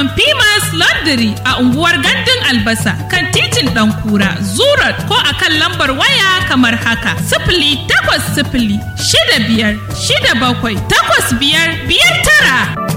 samun Pimas Laundry a unguwar Gandun Albasa kan titin Ɗankura, Zurat ko a kan lambar waya kamar haka. Sifili takwas sifili shida biyar shida bakwai takwas biyar biyar tara.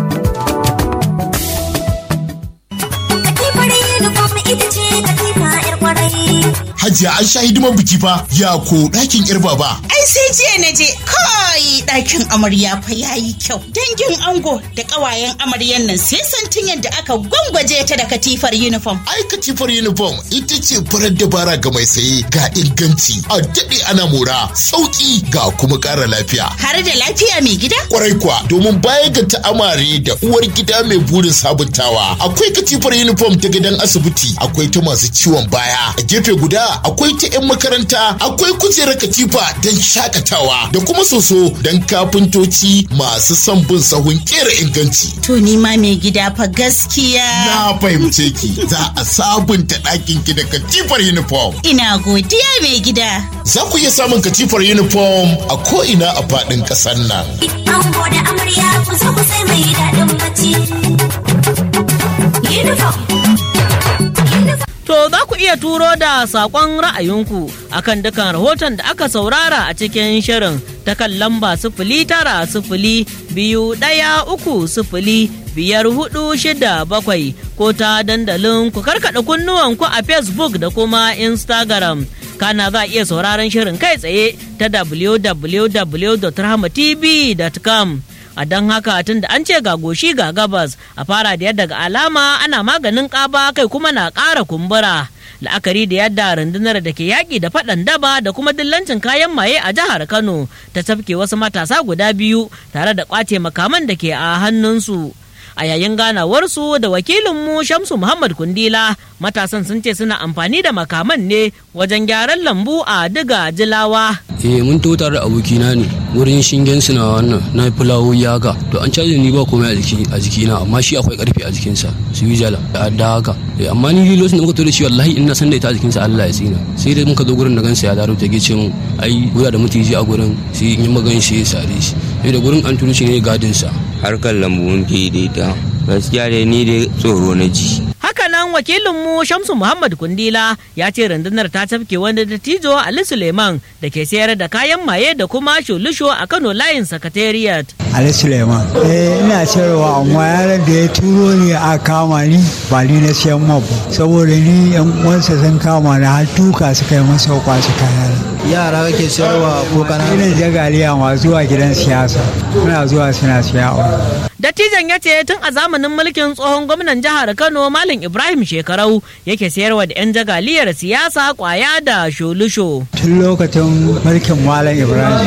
Hajiya an sha hidiman biki fa ya ko ɗakin yar baba. Ai sai jiya na je kai ɗakin amarya fa yayi kyau. Dangin ango da ƙawayen amaryan nan sai santin yadda aka gwangwaje ta da katifar uniform. Ai katifar uniform ita ce farar dabara ga mai saye ga inganci a daɗe ana mora sauƙi ga kuma ƙara lafiya. Har da lafiya mai gida? Kwarai kuwa domin baya ga ta'amare da uwar gida mai burin sabuntawa akwai katifar uniform ta gidan asibiti akwai ta masu ciwon baya a gefe guda akwai ta 'yan makaranta akwai kujerar katifa don shakatawa da kuma soso don kafintoci masu son bin sahun kera inganci. To ni ma mai gida fa gaskiya. Na fahimce ki za a sabunta ɗakin ki da katifar uniform. Ina godiya mai gida. Za ku iya samun katifar uniform a ko'ina a faɗin ƙasar nan. Ango da amarya ku zo ku sai mai daɗin bacci. Uniform. To za ku iya turo da saƙon ra'ayinku akan dukan rahoton da aka saurara a cikin shirin ta kan lamba sifili tara sifili biyu ɗaya uku sifili biyar hudu shida bakwai ko ta dandalin ku karkaɗa kunnuwanku a Facebook da kuma Instagram. Kana za a iya sauraron shirin kai tsaye ta www.rahmatv.com. a don haka tun da an ce ga goshi ga gabas a fara da yadda ga alama ana maganin ƙaba kai kuma na ƙara kumbura la'akari da yadda rundunar da ke yaƙi da faɗan daba da kuma dillancin kayan maye a jihar kano ta tafke wasu matasa guda biyu tare da ƙwace makaman da ke a hannunsu a yayin ganawarsu da wakilinmu shamsu muhammad kundila matasan sun ce suna amfani da makaman ne wajen gyaran lambu a diga jilawa eh mun to tare da abokina ne wurin shingen na wannan na fulawo ya haka to an caje ni ba komai a jiki a jikina amma shi akwai karfi a jikinsa su yi jala da adda haka eh amma ni lokacin da muka to da shi wallahi ina san da ita a jikinsa Allah ya tsina sai dai muka zo gurin da gansa ya daro ta ce mun ai guda da mutiji a gurin sai in yi magan shi ya sare shi sai da gurin an turo shi ne gadin sa harkar lambu mun fi daidaita gaskiya dai ni dai tsoro na ji Hakanan wakilinmu Shamsu Muhammad Kundila ya ce rundunar ta tafke wani dattijo Ali Suleiman da ke sayar da kayan maye da kuma shulusho a Kano layin Secretariat. Ali Suleiman. Eh ina sayarwa amma yaran da ya turo ni a kama ni ba ni na siyan ma ba. Saboda ni yan uwansa sun kama ni har tuka suka yi masa kwasu kaya. Yara kake sayarwa ko kana? Ina jagaliya ma zuwa gidan siyasa. Muna zuwa suna siyawa. Dattijan ya ce tun a zamanin mulkin tsohon gwamnan jihar Kano Malam Ibrahim Shekarau yake sayarwa da 'yan jagaliyar siyasa kwaya da sholusho. Tun lokacin mulkin Malam Ibrahim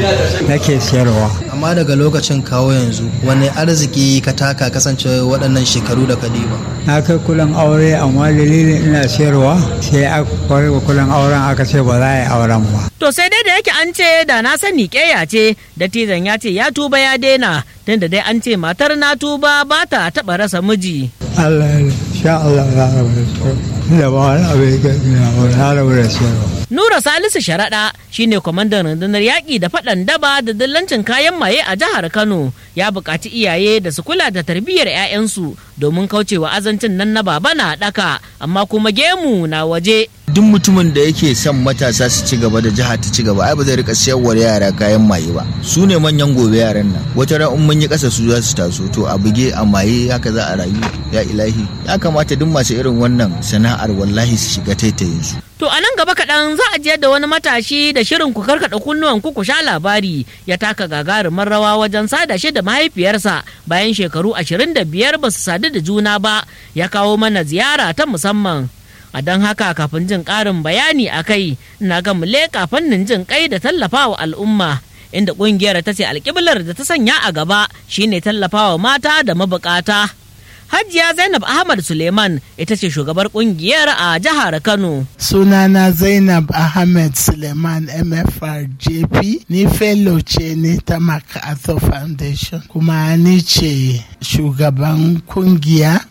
nake sayarwa. Amma daga lokacin kawo yanzu wani arziki ka taka kasance waɗannan shekaru da kadiba. Na kai kulan aure amma dalilin ina sayarwa sai aka kwarwa kulan auren aka ce ba za a yi auren ba. To sai dai da yake an ce da na sani ƙeya ce, dattijan ya ce ya tuba ya daina, tunda dai an ce matar na tuba ba ta taɓa rasa miji. Allah ya sha Allah ya rabu da da ba wani abu ya gani na rabu da sayarwa. Nura Salisu Sharaɗa shine kwamandan rundunar yaƙi da faɗan daba da dillancin kayan maye a jihar Kano ya buƙaci iyaye da su kula da tarbiyyar 'ya'yansu domin kaucewa azancin nan na baba na ɗaka amma kuma gemu na waje. duk mutumin da yake son matasa su ci gaba da jiha ta ci gaba ai ba zai rika siyarwa yara kayan maye ba su ne manyan gobe yaran nan wata ran in mun yi kasa su za su taso to a buge a maye haka za a rayu ya ilahi ya kamata duk masu irin wannan sana'ar wallahi su shiga taitayin su To a nan gaba kaɗan za a jiyar da wani matashi da shirin ku karkaɗa kunnuwan ku ku sha labari ya taka gagarumar rawa wajen sada shi da mahaifiyarsa bayan shekaru ashirin da biyar ba su sadu da juna ba ya kawo mana ziyara ta musamman. A don haka kafin jin ƙarin bayani a kai na ga mu leƙa fannin jin kai da tallafawa al'umma. Inda ƙungiyar ta ce alƙiblar da ta sanya a gaba shine tallafawa mata da mabukata. Hajiya Zainab Ahmad Suleiman ita ce shugabar kungiyar a jihar Kano. Sunana Zainab Ahmed Suleiman MFR JP ni fellow ce ne ta MacArthur Foundation kuma ni ce shugaban kungiya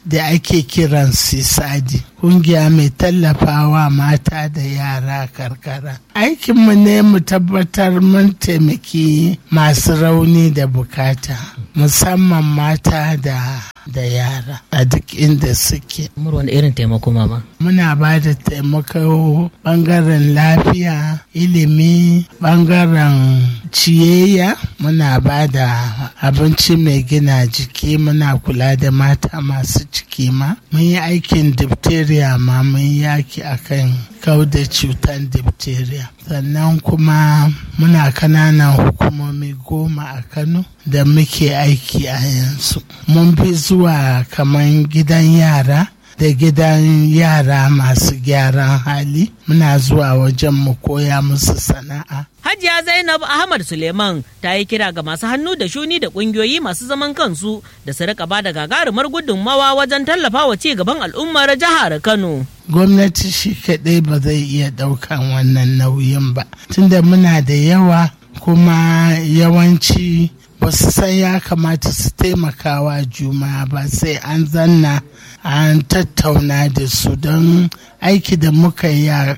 da ake kiran sisadi kungiya mai tallafawa mata da yara karkara aikinmu ne mu tabbatar mun taimaki masu rauni da bukata musamman mata da da yara a duk inda suke wani irin taimako mama muna ba da taimako bangaren lafiya ilimi bangaren ciyayya muna ba da abinci mai gina jiki muna kula da mata masu ciki ma mun yi aikin diphtheria ma mun yaki akan kau da cutar diphtheria sannan kuma muna kananan hukumomi goma a kano da muke aiki a yanzu mun fi zuwa kamar gidan yara da gidan yara masu gyaran hali muna zuwa wajen mu koya musu sana'a Hajiya Zainab Ahmad Suleiman ta yi kira ga masu hannu da shuni da kungiyoyi masu zaman kansu da su rika bada gagarumar gudunmawa wajen tallafawa ci gaban al'ummar jihar Kano. gwamnati shi kaɗai ba zai iya ɗaukan wannan nauyin ba tunda muna da yawa kuma yawanci ba su san ya kamata su taimakawa juma ba sai an zanna an tattauna da su don aiki da muka yi a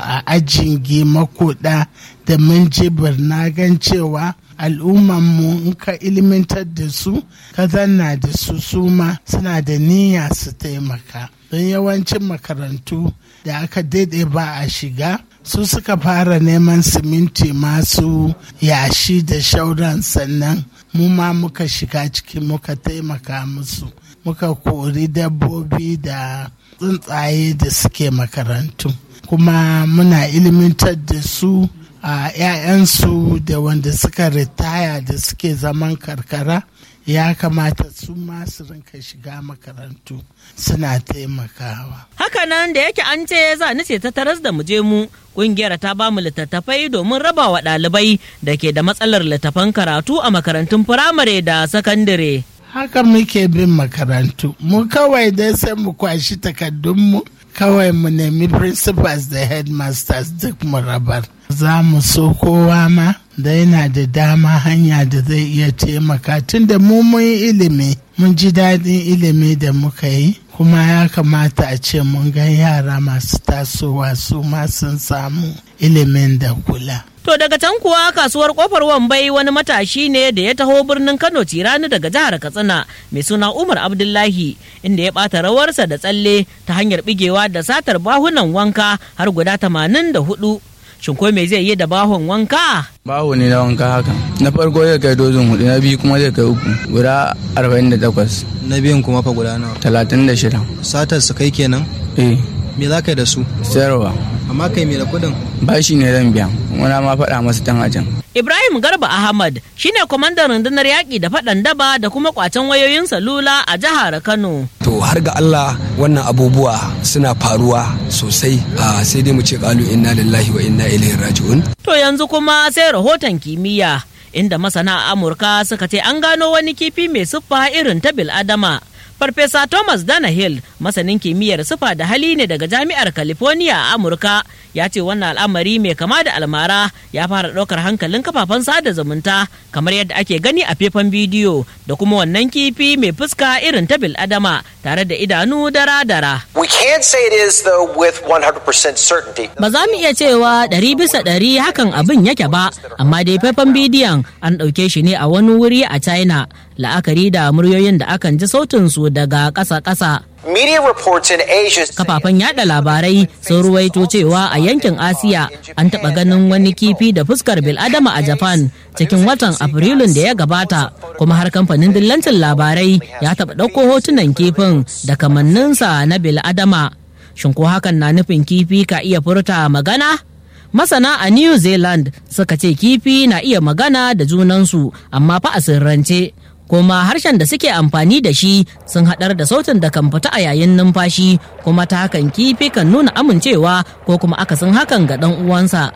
ajin makoda da mun jibir na gan cewa al'ummanmu in ka ilimantar da su ka zanna da su suma suna da niyya su taimaka don yawancin makarantu da aka daidai ba a shiga su suka fara neman siminti masu yashi da shauran sannan mu ma muka shiga ciki muka taimaka musu muka kori dabbobi da tsuntsaye da suke makarantu kuma muna ilimantar da su a 'ya'yansu da wanda suka ritaya da suke zaman karkara ya kamata su ma su rinka shiga makarantu suna taimakawa. Hakanan da yake an ce za ni ce ta taras da muje mu kungiyar ta ba mu littattafai domin raba wa ɗalibai da ke da matsalar littattafan karatu a makarantun firamare da sakandare. Haka muke bin makarantu, mu kawai dai sai mu kwashi takardunmu kawai mu nemi principals da headmasters duk mu rabar. Za mu so kowa ma da yana da dama hanya da zai iya taimaka tun da mu mun yi ilimi mun ji daɗin ilimi da muka yi kuma ya kamata a ce mun ga yara masu tasowa su ma sun samu ilimin da kula. To daga can kuwa kasuwar kofar Wambai wani matashi ne da ya taho birnin Kano tirani daga jihar Katsina mai suna Umar Abdullahi inda ya ɓata rawarsa da tsalle ta hanyar bigewa da satar bahunan wanka har guda tamanin da hudu. Shin ko me zai yi da bahon wanka? Baho ne na wanka haka. Na farko zai kai dozin hudu, na biyu kuma zai kai uku. Guda arba'in da takwas. Na biyun kuma fa guda nawa. Talatin da shida. Satar su kai kenan? Eh. Me za ka yi da su? Sayarwa. Amma kai me da kuɗin? Bashi ne zan biya. Muna ma faɗa masu tan ajin. Ibrahim Garba Ahmad shine kwamandan rundunar yaƙi da faɗan daba da kuma ƙwacen wayoyin salula a jihar Kano. To har ga Allah wannan abubuwa suna faruwa sosai a sai dai mu ce kalu inna lillahi wa inna ilaihi raji'un. To yanzu kuma sai rahoton kimiyya inda masana Amurka suka ce an gano wani kifi mai siffa irin ta bil'adama. Farfesa Thomas Danahill, masanin kimiyyar sufa da hali ne daga Jami'ar California a Amurka, ya ce wannan al'amari mai kama da almara ya fara ɗaukar hankalin kafafen sada zumunta kamar yadda ake gani a faifan bidiyo da kuma wannan kifi mai fuska irin ta bil'adama tare da idanu dara-dara. We can't say it is though with 100% certainty. Ba za mu iya cewa ɗari bisa ɗari hakan abin yake ba, amma dai faifan bidiyon an ɗauke shi ne a wani wuri a China, la'akari da muryoyin da akan ji sautinsu daga ƙasa-ƙasa. Media reports in Asia Kafafen yada labarai sun ruwaito cewa a yankin Asiya an taɓa ganin wani kifi da fuskar bil'adama a Japan cikin watan Afrilun da ya gabata, kuma har kamfanin dillancin labarai ya taɓa ɗauko hotunan kifin da kamanninsa na bil'adama. Shin ko hakan na nufin kifi ka iya furta magana? Masana a New Zealand suka ce kifi na iya magana da junansu amma fa a sirrance. kuma harshen da suke amfani da shi sun haɗar da sautin da kan fita a yayin numfashi kuma ta hakan kifi kan nuna amincewa ko kuma akasin hakan ga ɗan uwansa.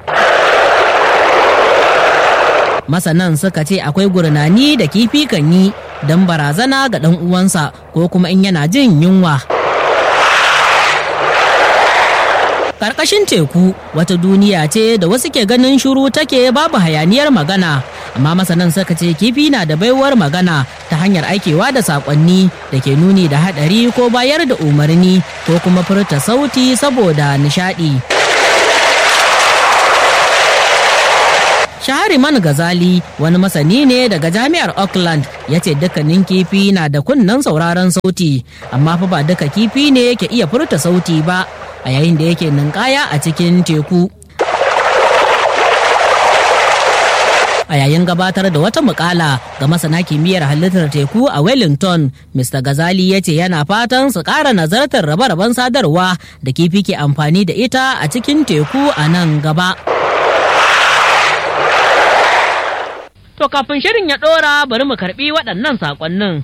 Masanan suka ce akwai gurnani da kifi kan yi don barazana ga ɗan uwansa ko kuma in yana jin yunwa. Karkashin teku wata duniya ce da wasu ke ganin shuru take babu hayaniyar magana, amma masanan suka ce kifi na da baiwar magana ta hanyar aikewa da saƙonni da ke nuni da haɗari ko bayar da umarni ko kuma furta sauti saboda nishaɗi. Shahariman Gazali wani masani ne daga jami'ar Auckland ya ce dukkanin kifi na da kunnen sauraron sauti amma fa ba duka kifi ne ke iya furta sauti ba a yayin da yake ninkaya a cikin teku. A yayin gabatar da wata mukala ga masana kimiyyar halittar teku a Wellington, Mr. Gazali ya ce yana fatan su ƙara nazartar rabe-raben sadarwa da kifi ke amfani da ita a cikin teku a nan gaba. To kafin shirin ya ɗora bari mu karɓi waɗannan saƙonnin.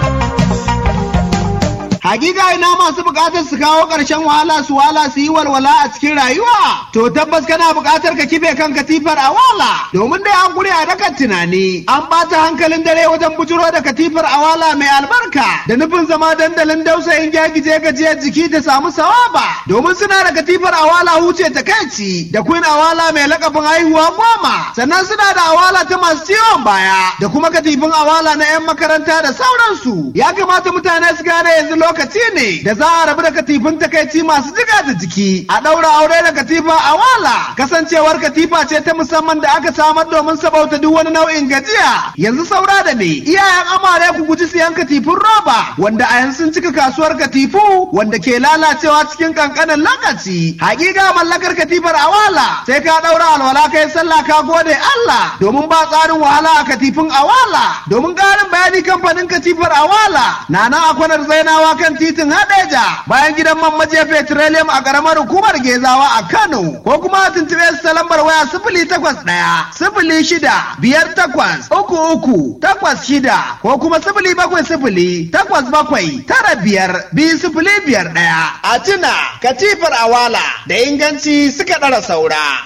Hakika ina masu bukatar su kawo ƙarshen wahala su wala su yi walwala a cikin rayuwa. To tabbas kana bukatar ka kife kan katifar a wala. Domin dai an guri a dakan tunani. An ɓata hankalin dare wajen bujuro da katifar a wala mai albarka. Da nufin zama dandalin dausayin gyagije gajiyar jiki da samu sawaba. Domin suna da katifar a wala huce ta kaici. Da queen a wala mai lakabin haihuwa goma. Sannan suna da awala ta masu ciwon baya. Da kuma katifin awala na 'yan makaranta da sauransu. Ya kamata mutane su gane yanzu lokacin lokaci ne da za a rabu da katifin takaici masu jiga da jiki a ɗaura aure da katifa a wala kasancewar katifa ce ta musamman da aka samar domin sabauta duk wani nau'in gajiya yanzu saura da ne iyayen amare ku guji siyan katifin roba wanda a yanzu sun cika kasuwar katifu wanda ke lalacewa cikin kankanin lokaci hakika mallakar katifar a wala sai ka ɗaura alwala kai sallah ka gode Allah domin ba tsarin wahala a katifin awala domin ƙarin bayani kamfanin katifar awala na nan a kwanar zainawa kan titin Hadeja bayan gidan man maje petroleum a karamar hukumar Gezawa a Kano ko kuma tuntube su ta lambar waya sifili takwas ɗaya sifili shida biyar takwas uku uku takwas shida ko kuma sifili bakwai sifili takwas bakwai tara biyar biyu sifili biyar ɗaya. A tuna katifar awala da inganci suka ɗara saura.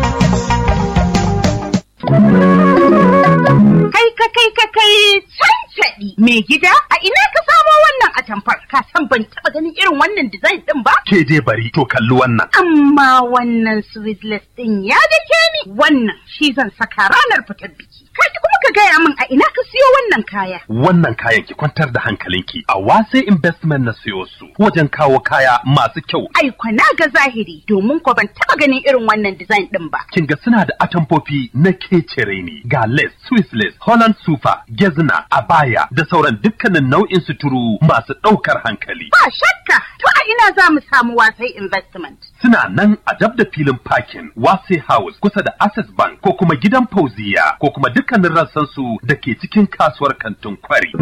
Kai ka kai ka kai cancaɗi mai gida a ina ka samo wannan atamfar ka san ban taɓa ganin irin wannan design ɗin ba? Ke dai bari to kalli wannan. Amma wannan sweetless ɗin ya dake ni wannan shi zan saka ranar fitar biki. Kai kuma ka gaya min a ina ka siyo wannan kaya. Wannan kayan ki kwantar da hankalinki a wase investment na siyo su wajen kawo kaya masu kyau. Ai na ga zahiri domin ko ban taɓa ganin irin wannan design ɗin ba. Kin ga suna da atamfofi na kecere ne ga lace, Swiss lace, Holland super, gezna, abaya da sauran dukkanin nau'in suturu masu ɗaukar hankali. Ba shakka to a ina za mu samu wasai investment. Suna nan a dab da filin parking Wase House kusa da Access Bank ko kuma gidan Fauziya ko kuma dukkanin rassansu da ke cikin kasuwar kantin kwari.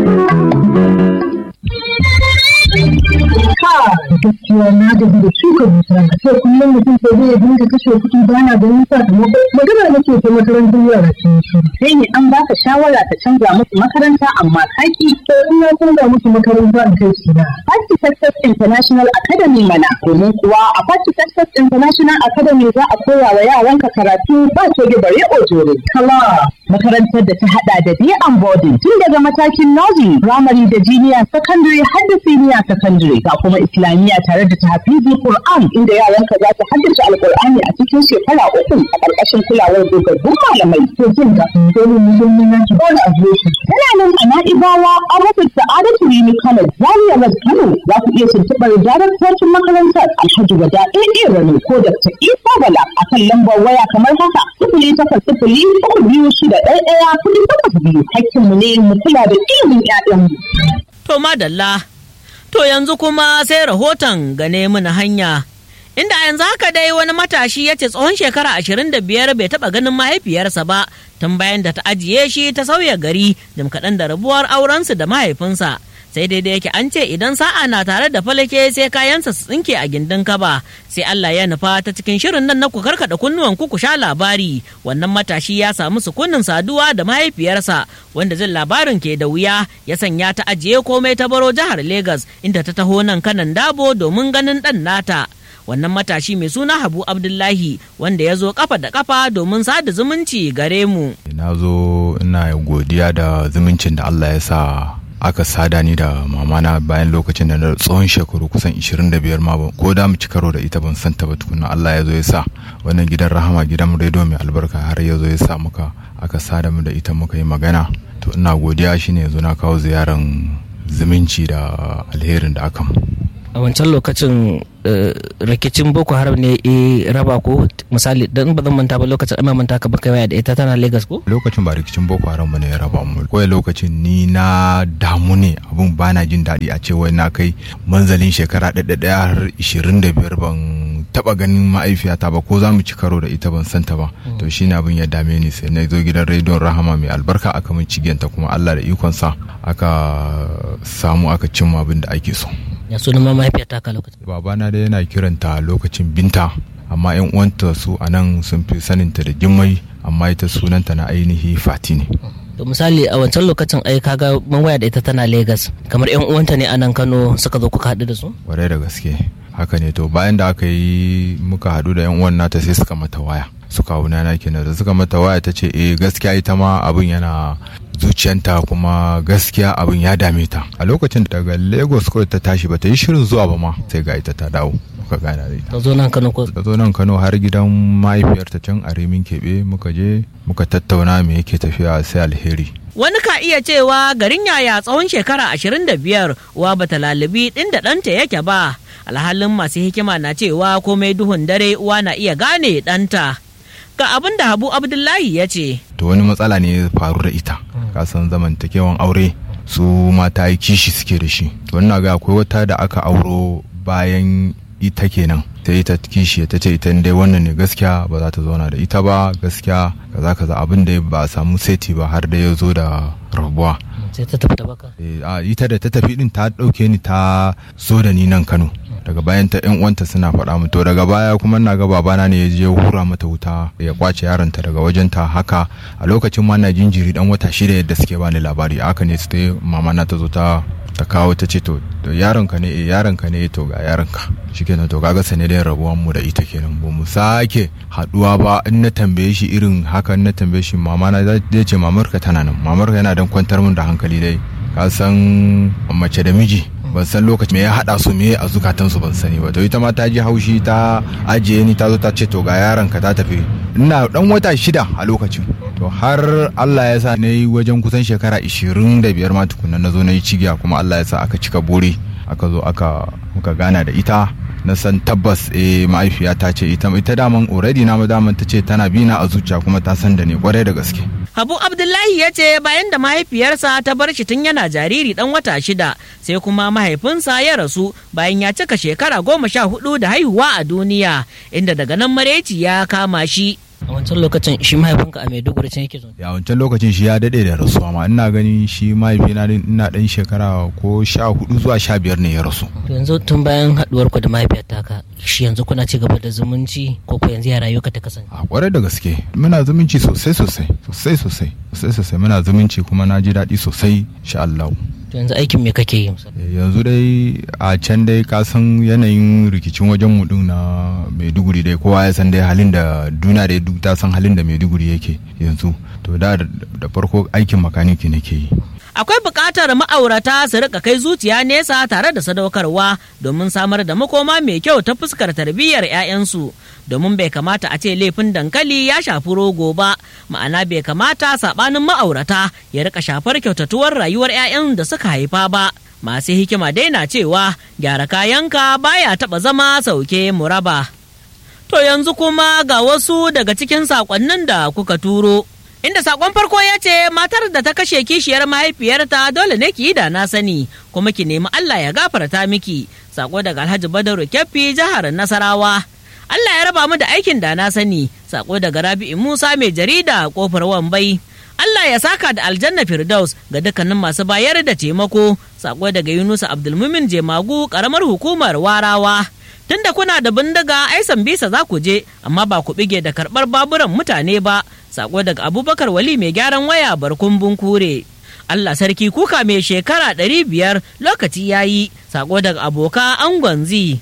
Ka gaskiya na gaji da shuka dusa sai kullum mutum sai zai dinga kashe kuɗi ba na ganin sakamako magana nake ta makarantar yara sun shi. Sai ne an baka shawara ta canza musu makaranta amma kaki. To in na canza musu makaranta in kai su na. Party Success International Academy mana domin kuwa a Party Success International Academy za a koya wa yaranka karatu ba coge bare ojore. Kala makarantar da ta hada da day and boarding tun daga matakin nursery, primary da junior secondary har da senior secondary ga kuma islamiyya tare da tahfizul Qur'an inda yaranka za su haddace alqur'ani a cikin shekara uku a ƙarƙashin kulawar dogaggun malamai. To jin ka domin musulmi na ki bani adireshi. Tana nan a Na'ibawa a rufin Sa'adatu Rimi College Zaria West Kano za ku iya tuntuɓar daraktocin makarantar Alhaji Wada AA Rani ko Dr. Isa Bala a kan lambar waya kamar haka sifili takwas sifili uku biyu shida ɗaya ɗaya kuɗi takwas biyu hakkinmu ne mu kula da ilimin 'ya'yanmu. To madalla, to yanzu kuma sai rahoton gane mana hanya. Inda yanzu haka dai wani matashi ya ce tsohon shekara ashirin da biyar bai taɓa ganin mahaifiyarsa ba tun bayan da ta ajiye shi ta sauya gari jim kaɗan da rabuwar aurensu da mahaifinsa. sai dai da yake an ce idan sa'a na tare da falake sai kayansa su tsinke a gindin kaba sai Allah ya nufa ta cikin shirin nan na ku karkada kunnuwan ku ku sha labari wannan matashi ya samu sukunin saduwa da mahaifiyarsa wanda zin labarin ke da wuya ya sanya ta ajiye komai ta baro jihar Legas inda ta taho nan kanan dabo domin ganin dan nata wannan matashi mai suna Habu Abdullahi wanda ya zo kafa da kafa domin sada zumunci gare mu na zo ina godiya da zumuncin da Allah ya sa aka sada ni da mamana bayan lokacin da na tsawon shekaru kusan 25 ma ba ko da mu ci karo da ita ban san ta ba tukunna Allah ya zo ya sa wannan gidan rahama gidan rediyo mai albarka har ya zo ya sa muka aka sada mu da ita muka yi magana to ina godiya shine yanzu na kawo ziyaran zumunci da alherin da aka mu a wancan lokacin rikicin boko haram ne e raba ko misali don ba zan manta ba lokacin amma manta ka baka waya da ita tana lagos ko lokacin ba rikicin boko haram bane ya raba mu kawai lokacin ni na damu ne abun bana jin daɗi a ce wai na kai manzalin shekara ɗaya har ishirin da biyar ban taba ganin ma'aifiyata ba ko za mu ci karo da ita ban santa ba to shine abin ya dame ni sai na zo gidan rediyon rahama mai albarka aka min cigiyanta kuma allah da ikonsa aka samu aka cimma abin da ake so ya sunan ma mahaifiyar taka lokacin babana da yana kiranta lokacin binta amma yan uwanta su a nan sun fi saninta da jimmai amma ita sunanta na ainihi fati ne to misali a wancan lokacin ai kaga mun waya da ita tana Legas kamar yan uwanta ne a nan Kano suka zo kuka haɗu da su kwarai da gaske haka ne to bayan da aka yi muka haɗu da yan uwan nata sai suka mata waya suka wuna na kenan da suka mata waya ta ce eh gaskiya ita ma abin yana zuciyanta kuma gaskiya abin ya dame ta a lokacin daga lagos kawai ta tashi ba ta yi shirin zuwa ba ma sai ga ita ta dawo muka gana da ita ta zo nan kano ko ta zo nan kano har gidan mahaifiyarta can a remin keɓe muka je muka tattauna me yake tafiya sai alheri wani ka iya cewa garin yaya tsawon shekara 25 uwa bata lalibi ɗin da ɗanta yake ba alhalin masu hikima na cewa komai duhun dare uwa na iya gane ɗanta ga abin da habu abdullahi ya ce to wani matsala ne ya faru da ita kasan zamantakewan aure su mata yi kishi suke da shi wannan ga akwai wata da aka auro bayan ita kenan sai ita kishi ta ce ita dai wannan ne gaskiya ba za ta zauna da ita ba gaskiya kaza kaza abin da ba a samu seti ba har da ya zo da rabuwa sai ta tafi da baka ita da ta tafi din ta dauke ni ta zo da ni nan Kano daga bayan ta yan uwanta suna faɗa mu to daga baya kuma na ga babana ne ya je hura mata wuta ya kwace yaronta daga wajen ta haka a lokacin ma na jinjiri dan wata shida yadda suke bani labari haka ne sai mama na ta zo ta ta kawo ta ce to yaron ka ne eh yaron ka ne to ga yaron ka shikenan to kaga sanadin rabuwan mu da ita kenan ba mu sake haduwa ba in na tambaye shi irin haka in na tambaye shi mama na zai ce mamar ka tana nan mamar ka yana dan kwantar mun da hankali dai ka san mace da miji ban san lokaci me ya hada su me a zukatan su ban sani ba to ita ma ta ji haushi ta ajiye ni ta zo ta ce to ga yaron ka ta tafi ina dan wata shida a lokacin to har Allah ya sa na yi wajen kusan shekara 25 ma tukunna na zo na yi cigiya kuma Allah ya sa aka cika bore aka zo aka muka gana da ita na san tabbas eh mahaifiya ta ce ita ita daman already na daman ta ce tana bina a zuciya kuma ta san da ni kwarai da gaske Habu Abdullahi ya ce bayan da mahaifiyarsa ta bar shi tun yana jariri dan wata shida sai kuma mahaifinsa ya rasu bayan ya cika shekara goma sha hudu da haihuwa a duniya inda daga nan mareci ya kama shi. a wancan lokacin shi mahaifinka a maiduguri can yake zo ya wancan lokacin shi ya dade da rasuwa ma ina ganin shi mahaifina ina dan shekara ko sha hudu zuwa sha biyar ne ya rasu to yanzu tun bayan haduwar ku da mahaifiyar taka shi yanzu kuna ci gaba da zumunci ko ko yanzu ya rayuwa ta kasance a kwarai da gaske muna zumunci sosai sosai sosai sosai sosai sosai muna zumunci kuma na ji daɗi sosai sha Allah to yanzu aikin me kake yi yanzu dai a can dai ka san yanayin rikicin wajen mu din na maiduguri dai kowa ya san dai halin da duniya dai duk ta san halin da maiduguri yake yanzu to da da farko aikin makaniki nake yi akwai buƙatar ma'aurata su rika kai zuciya nesa tare da sadaukarwa domin samar da makoma mai kyau ta fuskar tarbiyyar 'ya'yansu domin bai kamata a ce laifin dankali ya shafi rogo ba ma'ana bai kamata saɓanin ma'aurata ya rika shafar kyautatuwar rayuwar 'ya'yan da suka haifa ba masu hikima dai na cewa gyara kayanka baya taɓa zama sauke muraba to yanzu kuma ga wasu daga cikin saƙonnin da kuka turo inda sakon farko ya ce matar da ta kashe kishiyar mahaifiyarta dole ne ki yi da na sani kuma ki nemi Allah ya gafarta miki sako daga Alhaji Badaru Kyaffi jihar Nasarawa Allah ya raba mu da aikin da na sani sako daga Rabi'u Musa mai jarida kofar Wambai Allah ya saka da aljanna Firdaus ga dukkanin masu bayar da taimako sako daga Yunusa Abdulmumin Jemagu karamar hukumar Warawa tunda kuna da bindiga ai bisa za ku je amma ba ku bige da karɓar baburan mutane ba sako daga abubakar wali mai gyaran waya barkun bunkure allah sarki kuka mai shekara ɗari biyar lokaci ya yi sako daga aboka angon zi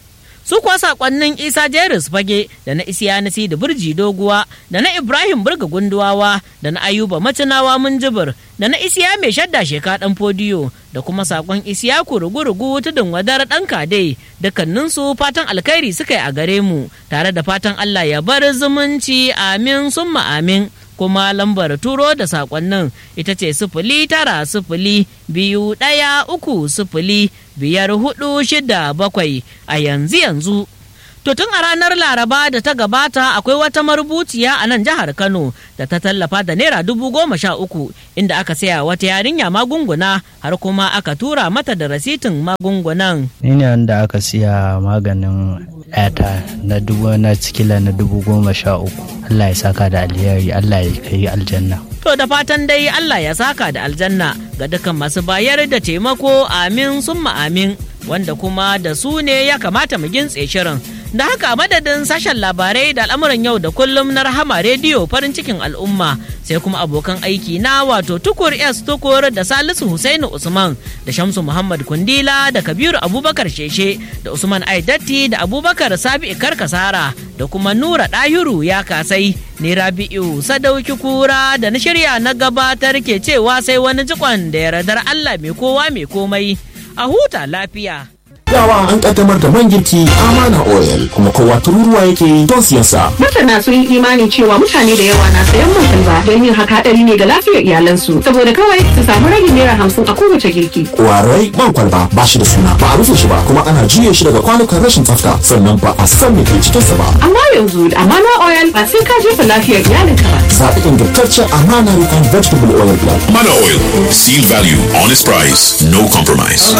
su kuwa sakonnin isa jeris fage da na isiyanisi da burji doguwa da na ibrahim burga gunduwawa da na ayuba macinawa munjibir da na isiya mai shadda sheka dan fodiyo da kuma sakon isiya rugu-rugu tudun wadar dan kade dukkaninsu fatan alkhairi suka yi a gare mu tare da fatan allah ya bar zumunci amin summa amin kuma lambar turo da sakonnin ita ce sifili tara sifili biyu ɗaya uku sifili biyar hudu shida bakwai a yanzu yanzu To tun a ranar Laraba da ta gabata akwai wata marubuciya a nan jihar Kano da ta tallafa da naira dubu goma sha uku inda aka saya wata yarinya magunguna har kuma aka tura mata da rasitin magungunan. Ni ne wanda aka siya maganin yata na dubu na cikila na dubu goma sha uku. Allah ya saka da alheri Allah ya kai aljanna. To da fatan dai Allah ya saka da aljanna ga dukkan masu bayar da taimako amin summa amin wanda kuma da su ne ya kamata mu gintse shirin. Da haka madadin sashen labarai da al'amuran yau da kullum na rahama rediyo farin cikin al'umma sai kuma abokan aiki na wato tukur S tukur da Salisu Husainu Usman da Shamsu Muhammad Kundila da Kabiru Abubakar Sheshe da Usman Aidatti da Abubakar Sabi Kasara da kuma Nura Ɗahiru ya kasai ni Rabi'u Sadauki Kura da na shirya na gabatar ke cewa sai wani jikon da yardar Allah mai kowa mai komai a huta lafiya. Yawa an kaddamar da man girki Amana Oil kuma kowa tururuwa yake don siyan sa. Masana sun yi imani cewa mutane da yawa na sayan man kalba don yin haka hadari ne ga lafiyar iyalansu saboda kawai su samu ragin naira hamsin a kowace girki. Kwarai man kwalba ba shi da suna ba a rufe shi ba kuma ana juye shi daga kwanukan rashin tsafta sannan ba a san me ke cikin sa ba. Amma yanzu da Amana Oil ba sai ka jefa lafiyar iyalinka ba. Zaɓi ingantaccen Amana Refined Vegetable Oil Blend. Mana Oil. Seal value, honest price, no compromise.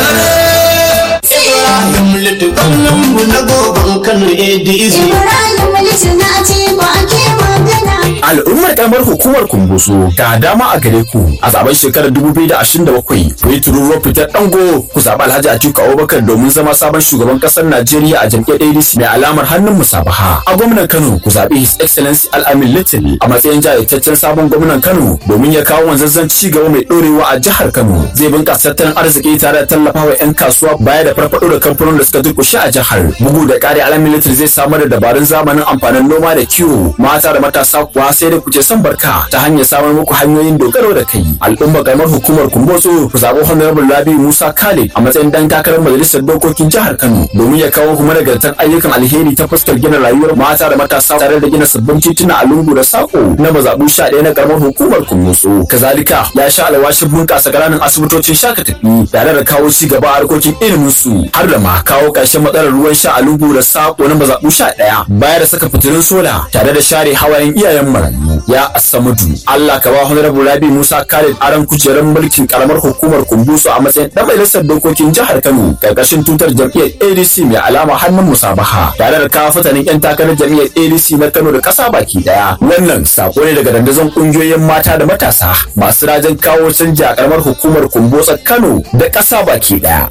Ibrahim Litu gwamnan mu na goban Kano ADC. Ibrahim Litu na ce ba ake magana. Al'ummar karamar hukumar Kumbusu ga dama a gare ku a zaben shekarar 2027 ku yi tururuwar fitar dango ku zaɓi Alhaji Atiku Abubakar domin zama sabon shugaban ƙasar Najeriya a jam'iyyar ADC mai alamar hannun musabaha. A gwamnan Kano ku zaɓi His Excellency Al-Amin Little a matsayin jajirtaccen sabon gwamnan Kano domin ya kawo wanzazzan ci gaba mai ɗorewa a jihar Kano. Zai bunƙasa tattalin arziki tare da tallafawa 'yan kasuwa baya da farfaɗo da kamfanonin da suka durƙushe a jihar. Bugu da ƙari Al-Amin Little zai samar da dabarun zamanin amfanin noma da kiwo mata da matasa kuwa sai dai kuce son barka ta hanyar samar muku hanyoyin dogaro da kai al'umma karamar hukumar kumbotso ku zaɓi honorable rabi musa khalid a matsayin dan takarar majalisar dokokin jihar kano domin ya kawo kuma nagartar ayyukan alheri ta fuskar gina rayuwar mata da matasa tare da gina sabbin tituna a lungu da sako na mazaɓu sha ɗaya na karamar hukumar kumbotso kazalika ya sha alwashin bunƙasa ƙananan asibitocin shaka tafi tare da kawo ci gaba a harkokin ilimin su har da ma kawo ƙarshen matsalar ruwan sha a lungu da sako na mazaɓu sha ɗaya baya da saka fitilun sola tare da share hawayen iyayen marayu ya asamudu Allah ka ba honorable Rabi Musa Khalid aran kujerar mulkin karamar hukumar Kumbusu a matsayin dan majalisar dokokin jihar Kano karkashin tutar jam'iyyar ADC mai alama hannun musabaha tare da kawo fitanin yan takarar jam'iyyar ADC na Kano da kasa baki daya wannan sako ne daga dandazon kungiyoyin mata da matasa masu rajin kawo canji a karamar hukumar Kumbusa Kano da kasa baki daya